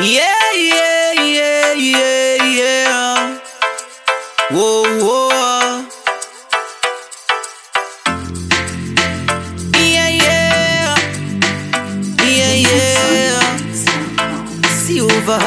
Yeah, yeah, yeah, yeah, yeah. Whoa, whoa. Yeah, yeah. Yeah, yeah. Silver.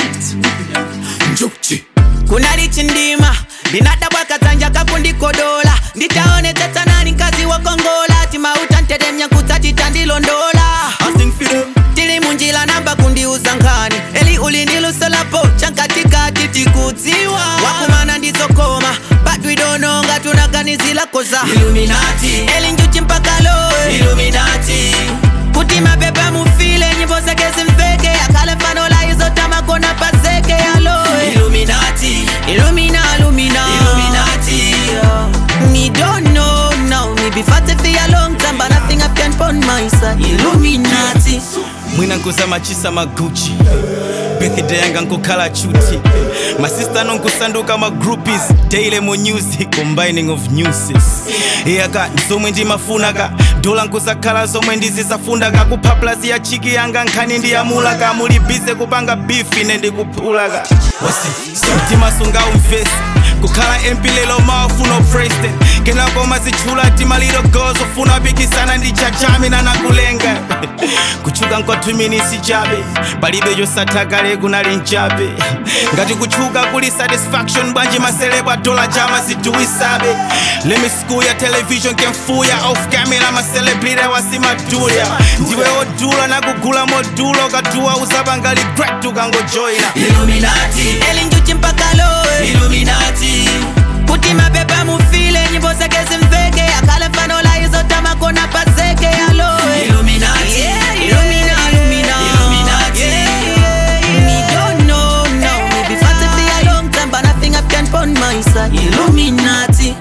Njuchi. kuna lichindima ndinadabwa katanja kakundikodola nditaone tatanani nkazi wakongola timauta ntedemya kutsatita ndilondola I sing for them. tili munjila namba kundiuza nkhani eli ulindilusolapo chankatikati tikudziwa wakumana ndizokoma but we don't know nga tunaganizila koza Illuminati. eli njuchi mpaka lowe Illuminati. kuti mapepa mufile nyimbo zake zimveke yakale mfano la izotamakona paseke yalowe Illuminati. Illumina, Illumina. Illuminati. Me don't know now. Me be fat for a long time, but nothing I can put my side. Illuminati. mwina nkusama chisa maguchi birthday yanga nkukhala chuti masista nonkusanduka ma groupies daily mu music combining of newses iyaka zomwe ndimafunaka dola nkusakhala zomwe ndizisafundaka kuphaplazi ya chiki yanga nkhani ndiyamulaka muli bize kupanga beef ine ndikuphulaka timasunga umvesi kukhala mp lelo mawafuna president kenako mazitchula timaliro gozo ufuna pikisana ndi chachamina nakulenga kuchuka nkwathuminisi chabe palibe chosathakale kunali nchabe ngati kuchuka kuli satisfaction bwanji maselebwa dola chama ziduwisabe lemi school ya television kemfuya off camera maselebrity wasimadulya ndiwe odula nakugula modulo katuwa usabangali great tukangojoyina Illuminati. Eli njuchi mpaka lowe. Illuminati. Kuti mapepa mufile nyimbo zake zimveke yakale mfano la izotamakona paseke yalowe. Illuminati. Yeah, Illumina, Illumina. Illuminati. Yeah, yeah. Me don't know now. Me be fat for a long time, but nothing I can put my side. Illuminati.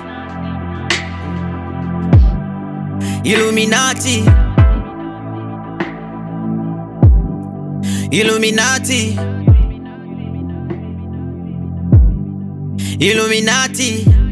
Illuminati. Illuminati. Illuminati.